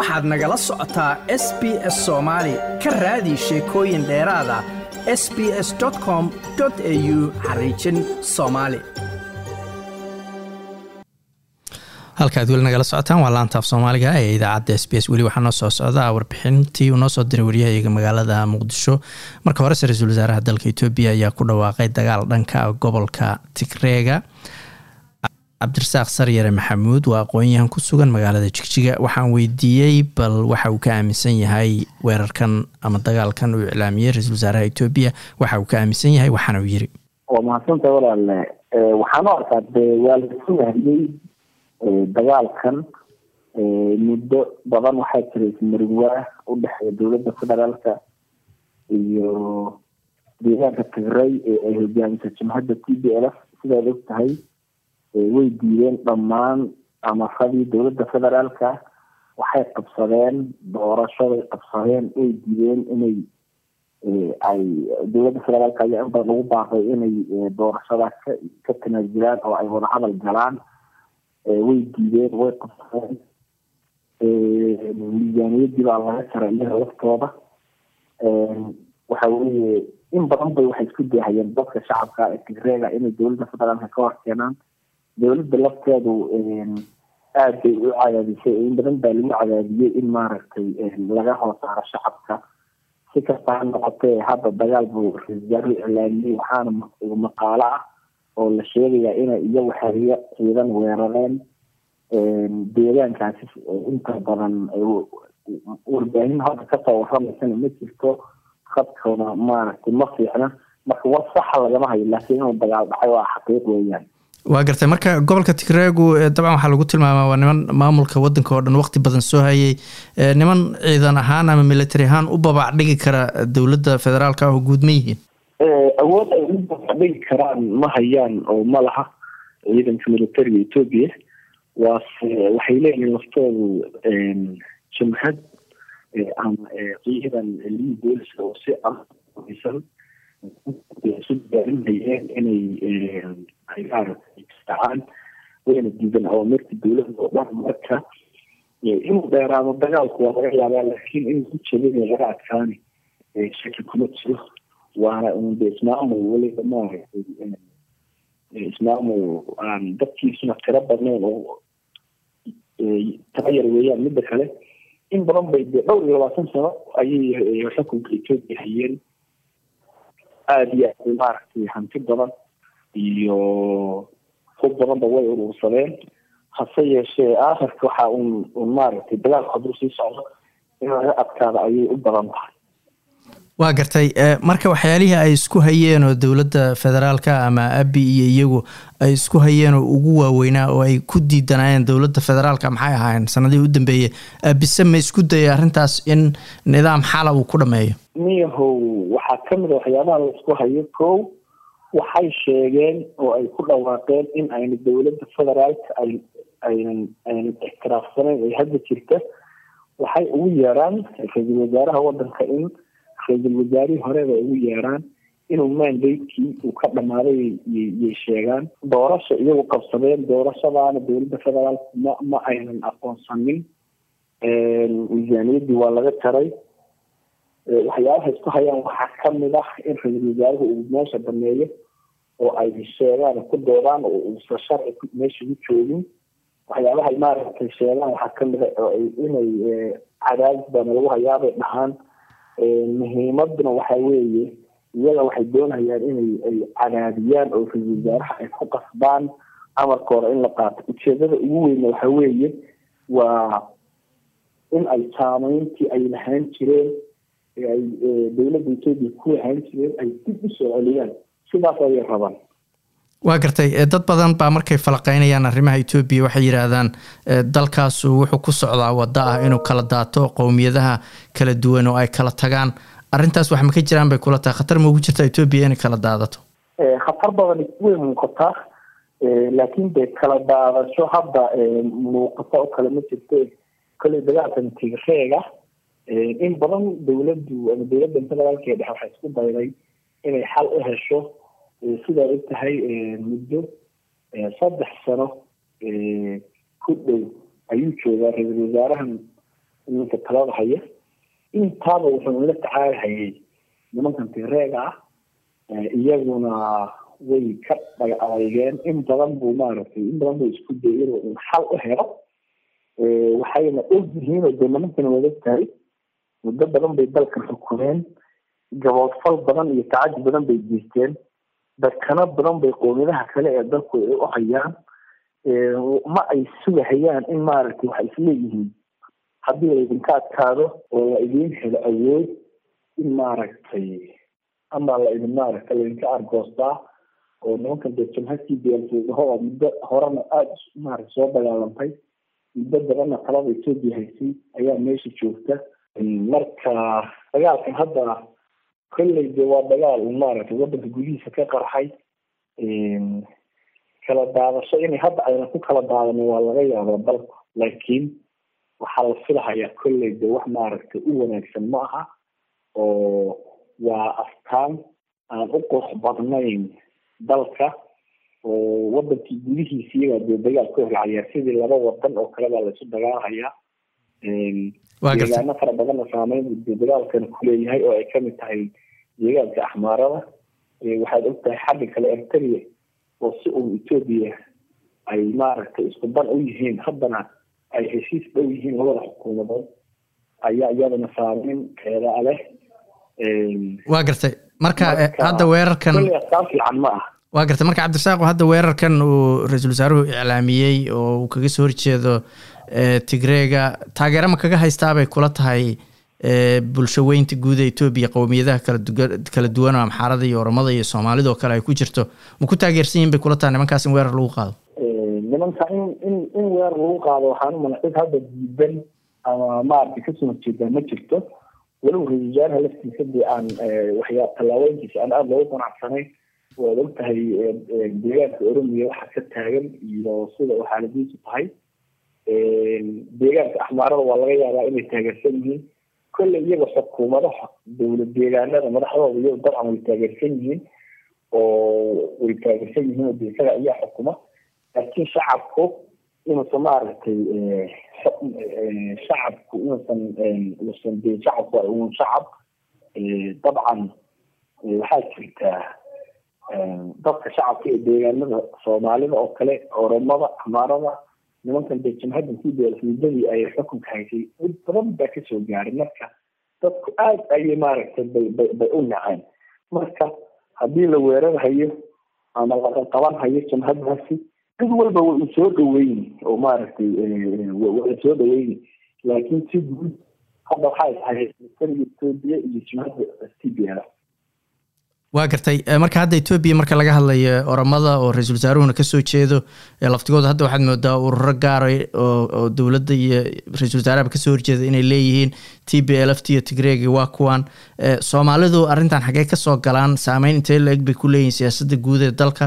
waxaad nagala socotaa s b s soomaali ka raadi sheekooyin dheeraada s b s com au xariijin soomaali halkaad weli nagala socotaan waa laantaaf soomaaliga ee idaacadda s b s weli waxaa noo soo socda warbixintii uu noo soo diray waryahayaga magaalada muqdisho marka horese ra-iisul wasaaraha dalka etoobiya ayaa ku dhawaaqay dagaal dhanka gobolka tigreega cabdirasaaq saryare maxamuud waa aqoon-yahan ku sugan magaalada jigjiga waxaan weydiiyey bal waxa uu ka aaminsan yahay weerarkan ama dagaalkan uu iclaamiyey ra-iisul wasaaraha etoobiya waxa uu ka aaminsan yahay waxaana uu yiri waa mahadsanta walaalle waxaan u arkaa de waa lasu wahliyey dagaalkan muddo badan waxaa jira ismarinwaa udhexeeya dowladda federaalka iyo deegaanka tigray ee ay hogaamisa jimhadda t b l f sidaad og tahay way diideen dhammaan amaradii dowladda federaalka waxay qabsadeen doorashaday qabsadeen way diideen inay ay dowladda federaalka ayaa in badan ugu baaqay inay doorashada ka ka tanaazulaan oo ay wadahadal galaan way diideen way qabsadeen miisaaniyadii baa laga jaray iyaga laftooda waxa weye in badan bay waxay isku dayahayeen dadka shacabka ee tigreega inay dowladda federaalka ka hor keenaan dowladda lafteedu aad bay u cadaadisay in badan baa lagu cadaadiyey in maaragtay laga hoos saaro shacabka si kasta ha noqotee hadda dagaal buu ra-isul wasaaruhu iclaamiyey waxaana maqaalo ah oo la sheegayaa inay iyagu xeriyo ciidan weerareen deegaankaasi inta badan warbaahin hadda kasoo waramaysana ma jirto khadkooda maaragtay ma fiicna marka war saxa lagama hayo laakiin inuu dagaal dhacay waa xaqiiq weeyaan waa gartay marka gobolka tigreegu dabcan waxaa lagu tilmaamaa waa niman maamulka wadanka oo dhan waqti badan soo hayay niman ciidan ahaan ama military ahaan u babac dhigi kara dowladda federaalka ah oo guud ma yihiin awood ay u babac dhigi karaan ma hayaan oo ma laha ciidanka militariga etoobiya waase waxay leeyihiin laftoodu jamhad ama ciidan liin booliska oo si asan isu diyaarinayeen inay ay maaragtay istacaan wayna diidan awaamirta dowladda oo dhan marka inuu dheeraado dagaalku waa laga yaabaa laakiin in ku jabinay laga adkaani shaki kuma jiro waana unde ismaamul weliba maaragtay ismaamul aan dadkiisuna tiro badnayn oo tabayar weeyaan midda kale in badan bay dee dhowr iyo labaatan sano ayay xukunka etoobiya hayeen aada iyo aad maaragtay hanti badan iyo hub badanba way urursadeen hase yeeshee aakhirka waxa un un maaragtay dagaalku hadduu sii socdo in laga adkaada ayay u badan tahay waa gartay marka waxyaalihii ay isku hayeen oo dowladda federaalka ama abi iyo iyagu ay isku hayeen oo ugu waaweynaa oo ay ku diidanaayeen dowladda federaalka maxay ahaayeen sanadihii u dambeeyey abise ma isku dayay arrintaas in nidaam xala uu ku dhameeyo miyahow waxaa kamid a waxyaabaha la isku hayo kow waxay sheegeen oo ay ku dhawaaqeen in ayna dowladda federaalka ay aynan aynan ixtiraafsanayn ay hadda jirta waxay ugu yeeraan ra-iisul wasaaraha wadanka in ra-iisul wasaarihii horeba ugu yeeraan inuu mandatekii uu ka dhamaaday yay sheegaan doorasha iyagu qabsadeen doorashadaana dowladda federaalka ma ma aynan aqoonsanin miisaaniyaddii waa laga jaray waxyaabaha isku hayaan waxaa kamid ah in ra-iisul wasaaruhu uu meesha dameeyo oo ay sheegaan ku doodaan oo uusa sharci meesha ku joogin waxyaabahay maaragtay sheegaan waxaa kamid a oo inay cadaadis baana lagu hayaabay dhahaan muhiimaduna waxa weeye iyaga waxay doonayaan inay ay cadaadiyaan oo ra-isul wasaaraha ay ku qasbaan amarka hore in la qaato ujeedada ugu weyna waxa weeye waa in ay saameyntii ay lahaan jireen ay dowladda etoobiya ku lahaan jireen ay dib u soo celiyaan sidaas ayay rabaan waa gartay dad badan baa markay falaqeynayaan arrimaha etoobiya waxay yidhaahdaan dalkaasu wuxuu ku socdaa waddo ah inuu kala daato qowmiyadaha kala duwan oo ay kala tagaan arrintaas wax ma ka jiraan bay kula tahay khatar ma ugu jirta etoobiya inay kala daadato khatar badan way muuqataa laakiin dee kala daadasho hadda muuqato oo kale ma jirto kolley dagaalkan tigreega in badan dowladdu ama dowladda federaalka ee dhexe waxay isku dayday inay xal u hesho sidaa og tahay muddo saddex sano ku dhow ayuu joogaa ra-iisul wasaarahan ninka talada haya intaaba wuxuu la tacaalhayay nimankan tireega ah iyaguna way ka dhaga adeygeen in badan buu maaragtay in badan buu isku dayay inuu xal u helo waxayna og yihiin oo dee nimankana wada tahay muddo badan bay dalkan xukumeen gaboodfal badan iyo tacadi badan bay geysteen dakano badan bay qoomiyadaha kale ee dalku ay u hayaan ma ay sugahayaan in maaragtay waxay isleeyihiin haddii laydinka adkaado oo la idiin helo awood in maaragtay ama la idin maaragtay laydinka argoostaa oo nimankan dee jamhadkii beelfuudahoa muddo horena aada maaragta soo dagaalantay muddo badanna talada etoobiya haysay ayaa meesha joogta marka dagaalkan hadda kolley de waa dagaal maaragtay waddanka gudihiisa ka qarxay kala daadasho inay hadda ayna ku kala daadanin waa laga yaabaa dalku laakiin waxaa la filahayaa kolley de wax maaragtay u wanaagsan ma aha oo waa astaan aan u qurux badnayn dalka oo wadankii gudihiisa iyagaa dee dagaal ka horcayaa sidii laba wadan oo kale baa laisu dagaalhayaa deegaano fara badanna saameyn de dagaalkan kuleeyahay oo ay kamid tahay deegaanka axmaarada waxaad ogtahay xagga kale erteria oo si uun etoobiya ay maaragtay isku dan u yihiin haddana ay heshiis dhow yihiin labada xukuumadood ayaa iyadana saameyn keedaa leh waa gartay marka hadda weerarkan astaan fiican ma ah waa gartay marka cabdirasaaq hadda weerarkan uu ra-iisul wasaaruhu iclaamiyey oo uu kaga soo horjeedo tigreega taageero ma kaga haystaabay kula tahay bulsho weynta guud ee etoobiya qowmiyadaha kala duwan oo amxaarada iyo oromada iyo soomaalida oo kale ay ku jirto ma ku taageersan yihin bay kula tahay nimankaas in weerar lagu qaado nimanka in in in weerar lagu qaado waxaan umana cid hadda diidan ama maaragtay kasoo horjeedaa ma jirto walow ra-isul wasaaraha laftiisa dee aan waxyaa tallaabooyinkiisa aan aada loogu qanacsanayn waad og tahay deegaanka oromiya waxa ka taagan iyo sida u xaaladiisu tahay deegaanka axmaarada waa laga yaabaa inay taageersan yihiin kolley iyaga xukuumadaha dowlad deegaanada madaxdooda iyago dabcan way taageersan yihiin oo way taageersan yihiin oo de isaga ayaa xukuma laakiin shacabku inuusan maaragtay shacabku inuusan usan de shacabku waa un shacab dabcan waxaa jirtaa dadka shacabka ee deegaanada soomaalida oo kale oromada amaarada nimankan dee jamhaddan ku muddadii ay xukunka haysay mid badan baa kasoo gaaray marka dadku aada ayay maaragtay bay bay bay u naceen marka haddii la weerarhayo ama laga qaban hayo jamhaddaasi cid walba way u soo dhaweyni oo maaragtay waa soo dhaweyni laakiin si guud hadda waxay tahay militariga etoobiya iyo jamhadda t b l waa gartay marka hadda etoobiya marka laga hadlayo oromada oo ra-iisul wasaaruhuna kasoo jeedo laftigooda hadda waxaad moodaa ururo gaaray oo dowladda iyo ra-isul wasaarahaba kasoo horjeeda inay leeyihiin t b l f t iyo tigreegi waa kuwan soomaalidu arrintan xaggee kasoo galaan saameyn intee la-eg bay ku leeyihin siyaasadda guud ee dalka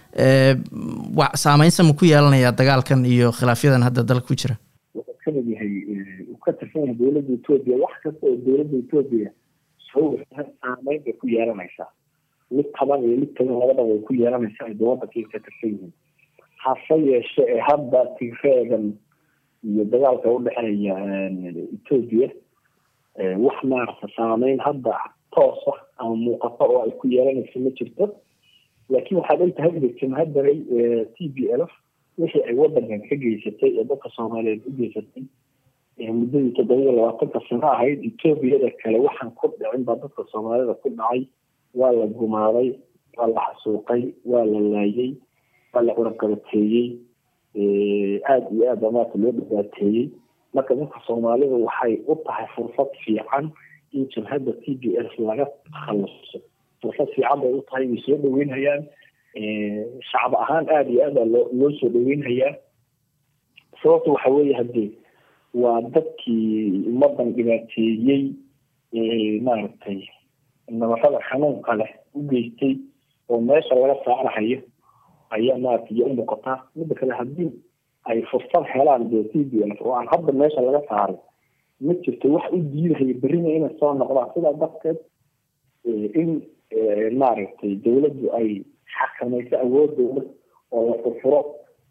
saameynsa ma ku yeelanaya dagaalkan iyo khilaafyadan hadda dalka ku jira wuxuu kamid yahay uu ka tirsan yahay dowladda etoobiya wax kasta oo dowladda etoobiya soo saameyn bay ku yeelanaysaa mid taban iyo mid taban labadaba way ku yeelanaysaa ay wadankii ka tirsan yihiin hase yeeshe ee hadda tigreegan iyo dagaalka udhexeeya etoobiya wax maarata saameyn hadda toosa ama muuqato oo ay ku yeelanayso ma jirto laakiin waxaad ogtahay jamhaddanay t b l f wixii ay wadankan ka geysatay ee dadka soomaaliyeed u geysatay muddadii toddobiya labaatanka sano ahayd etoobiyada kale waxaan ku dhicin baa dadka soomaalida ku dhacay waa la gumaaday waa la xasuuqay waa la laayay waa la curaqabateeyey aada iyo aad baa maarata loo dhibaateeyey marka dadka soomaalida waxay u tahay fursad fiican in jamhadda t b s laga takhaluso fursad fiican bay u tahay way soo dhaweynhayaan shacab ahaan aada iyo aad baa loo loo soo dhaweynhayaa sababta waxa weeye haddee waa dadkii ummadan dhibaateeyey maaragtay nabarada xanuunka leh u geystay oo meesha laga saarahayo ayaa maaragtay iyo u muuqataa midda kale haddii ay fursad helaan dee t b l oo aan hadda meesha laga saaray ma jirto wax u diidahaya berrina inay soo noqdaan sidaa darteed in maaragtay dawladdu ay xakamayso awoodooda oo la furfuro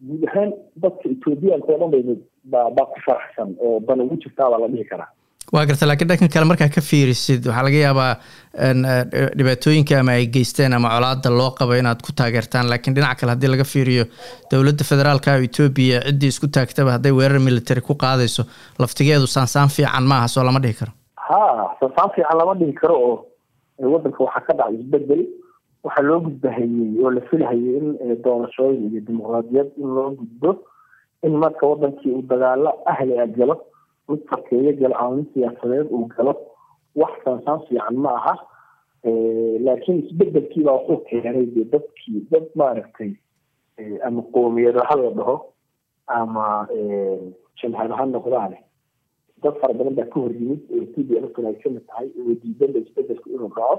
guud ahaan dadka ethoobiyaanka oo dhan bay baa baa ku faraxsan oo dan ugu jirtaa baa la dhihi karaa waa garta laakiin dhankan kale markaa ka fiirisid waxaa laga yaabaa dhibaatooyinka ama ay geysteen ama colaada loo qabo inaad ku taageertaan laakiin dhinaca kale haddii laga fiiriyo dowladda federaalka etoobiya ciddii isku taagtaba hadday weerar military ku qaadayso laftigeedu saansaan fiican maaha soo lama dhihi karo ha saansaan fiican lama dhihi karo oo waddanka waxaa ka dhacay isbedel waxaa loo gudbahayey oo la filhayay in doorashooyin iyo dimuqraadiyad in loo gudbo in marka wadankii uu dagaalo ahli a galo mid farkeeyo galo ama mid siyaasadeed uu galo wax saansaan fiican ma aha laakiin isbedelkiibaa wuxuu keenay dee dadkii dad maaragtay ama qoomiyad ha la dhaho ama jamhad ha noqdaane dad fara badan baa ka hor yimid oo t b lkan ay kamid tahay oo diidada isbedelku inuu dhaco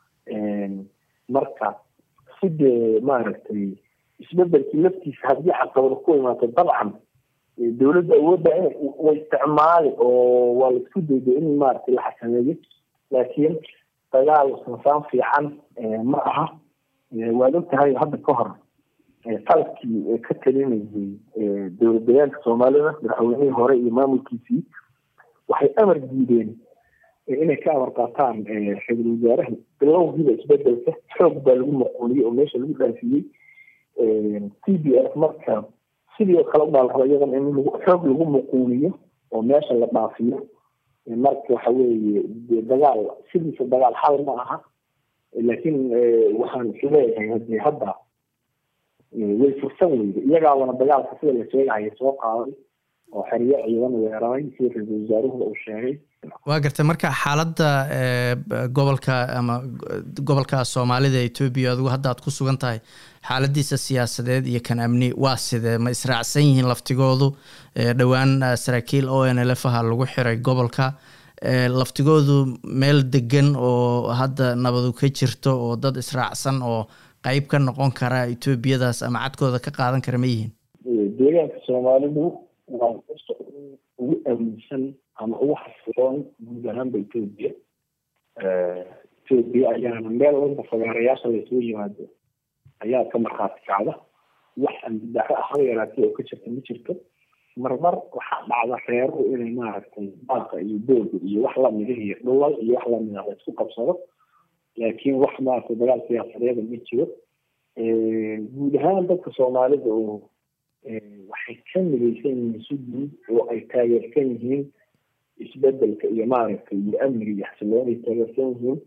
marka si dee maaragtay isbedelkii laftiisa haddii caqabado ku imaato dabcan dowladda awoodda way isticmaali oo waa la isku dayday in maaragtay la xakameeyo laakiin dagaal sansaan fiican ma aha waad og tahay hadda ka hor qalabkii ka talinayay dowlad deegaanka soomaalida madaxweynihii hore iyo maamulkiisii waxay amar diideen inay ka amar qaataan ra-iisul wasaaraha bilowgiiba isbedelka xoog baa lagu maquuliyey oo meesha lagu dhaafiyey t b f marka sidii oo kale ubaa la raba iyadan in xoog lagu muquuniyo oo meesha la dhaafiyo marka waxa weeye de dagaal sidiisa dagaal xal ma aha laakiin waxaan isleeyahay hadii hadda way fursan weyda iyagaabana dagaalka sida la sheegaya soo qaaday oo xeryo ciidan weeraray sida ra-iisul wasaaruhu uu sheegay waa gartay marka xaaladda gobolka ama gobolka soomaalida etoobiya adigu hadda aad ku sugan tahay xaaladiisa siyaasadeed iyo kan amni waa sidee ma israacsan yihiin laftigoodu dhowaan saraakiil o n l f aha lagu xiray gobolka laftigoodu meel degan oo hadda nabadu ka jirto oo dad israacsan oo qeyb ka noqon kara etoobiyadaas ama cadkooda ka qaadan kara ma yihiin deegaanka soomaalidu waa ugu aaminsan ama ugu xasiloon guud ahaanba etoobiya etoobiya ayaana meel walba fagaarayaasha laysugu yimaado ayaa ka markhaati kacda wax ambidaxo ah haba yaraatay oo ka jirta ma jirto marmar waxaa dhacda reeruhu inay maaragtay baaqa iyo dooga iyo wax lamida iyo dhulal iyo wax lamida la isku qabsado laakiin wax maaragtay dagaal siyaasadeeda ma jiro guud ahaan dadka soomaalida oo waxay ka midaysan yihiin si guud oo ay taageersan yihiin isbedelka iyo maaragtay iyo amniga iyo xasiloon ay taageersan yihiin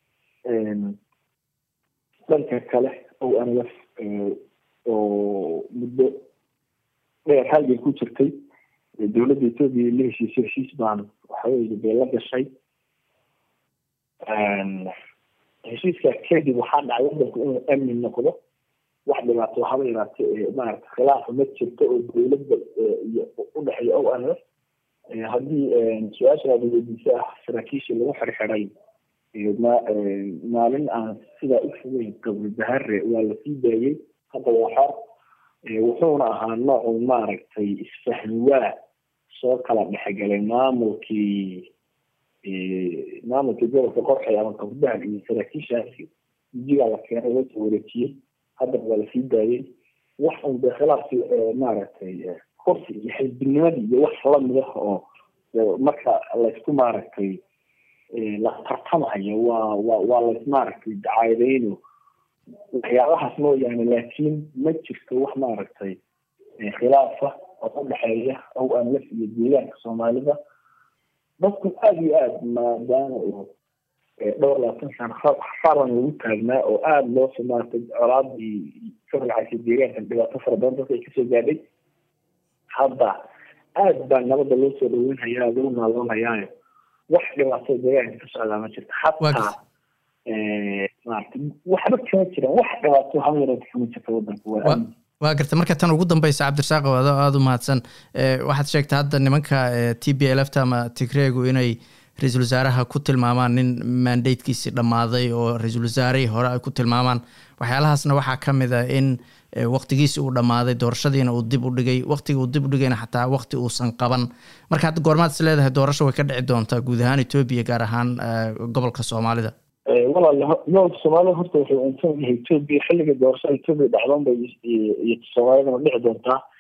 dhanka kale o nlf oo muddo dheer halgay ku jirtay dowladda etoobiya la heshiisay heshiis baan waxaweye bay la gashay heshiiskaa kadib waxaa dhacay wadanku inuu amni noqdo wax dhibaato haba yaraate maarata khilaafa ma jirto oo dowladda iyo udhexeeya o nlf haddii su-aashaada weydiisa ah saraakiishii lagu xirxiray maalin aan sidaa u fogeyn qabri bahare waa lasii daayey hadda waa xor wuxuuna ahaa noocu maaragtay isfahmi waa soo kala dhexgalay maamulkii maamulkii gobolka qorxay ama qabdahar iyo saraakiishaasi gujigaa la keenay loo soo wareejiyey haddana waa lasii daayey wax un dee khilaafki maaragtay kursi iyo xisbinimadii iyo wax lamid ah oo marka laysku maaragtay la tartamayo waa wa waa lays maaragtay dacaadeyno waxyaabahaas mooyaane laakiin ma jirto wax maaragtay khilaafa oo udhexeeya o anlaf iyo deegaanka soomaalida dadku aada iyo aada maadaama uu dhowr labaatan sano faran lagu taagnaa oo aada loo maaragtay colaadii ka ragcaysay deegaankan dhibaato fara badan dadka ay kasoo gaadhay hadda aada baa nabadda loo soo dhaweynhayaa lagu naaloonhayaayo wax dhibaato deegaanka ka socdaa ma jirto xataa maarata waxba kama jiraan wax dhibaato haba yaraata kama jirta wadanka waa waa garta marka tan ugu dambeysa cabdirasaaq ado aada u mahadsan waxaad sheegtay hadda nimanka t b l fta ama tigreegu inay ra-iisul wasaaraha ku tilmaamaan nin mandatekiisii dhammaaday oo ra-iisul wasaarihii hore ay ku tilmaamaan waxyaalahaasna waxaa ka mid a in waktigiisi uu dhammaaday doorashadiina uu dib u dhigay waktiga uu dib u dhigayna xataa wakti uusan qaban marka hadda goormaad is leedahay doorasho way ka dhici doontaa guud ahaan etoobiya gaar ahaan gobolka soomaalida walaal gobolka soomaalida horta wuxuu unsan yahay etoobiya xilliga doorashada etoobiya dhacdoon bay iyo soomaalidana dhici doontaa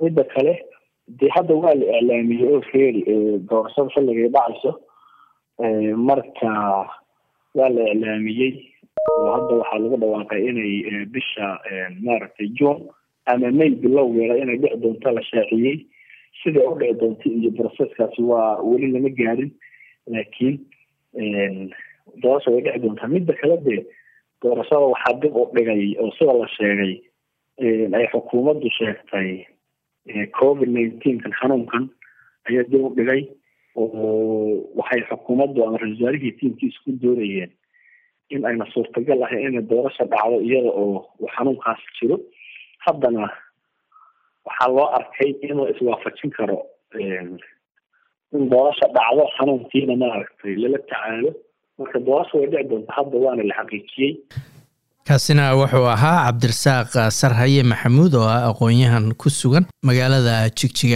midda kale dee hadda waa la iclaamiyey oo feeri doorashada xilligay dhacayso marka waa la iclaamiyey oo hadda waxaa lagu dhawaaqay inay bisha maaragtay june ama may bilowgeeda inay dhici doonto la shaaciyey siday u dhici doonto iyo broseskaasi waa weli lama gaarin laakiin doorasha way dhici doontaa midda kale dee doorashada waxaa dib u dhigay oo sida la sheegay ay xukuumaddu sheegtay covid nineteenkan xanuunkan ayaa dib u dhigay oo waxay xukuumaddu ama ra-isul wasaarihii tiimkiisa ku doonayeen in ayna suurtagal ahayn inay doorasha dhacdo iyada oo uu xanuunkaas jiro haddana waxaa loo arkay inuu iswaafajin karo in doorasha dhacdo xanuunkiina maaragtay lala tacaalo marka doorasha way dhici doonta hadda waana la xaqiijiyey kaasina wuxuu ahaa cabdirasaaq sarhaye maxamuud oo ah aqoon-yahan ku sugan magaalada jigjiga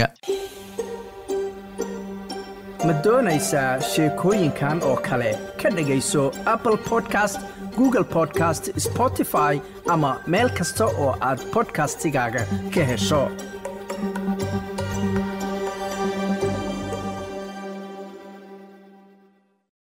ma doonaysaa sheekooyinkan oo kale ka dhegayso apple podcast google podcast spotify ama meel kasta oo aad podcastigaaga ka hesho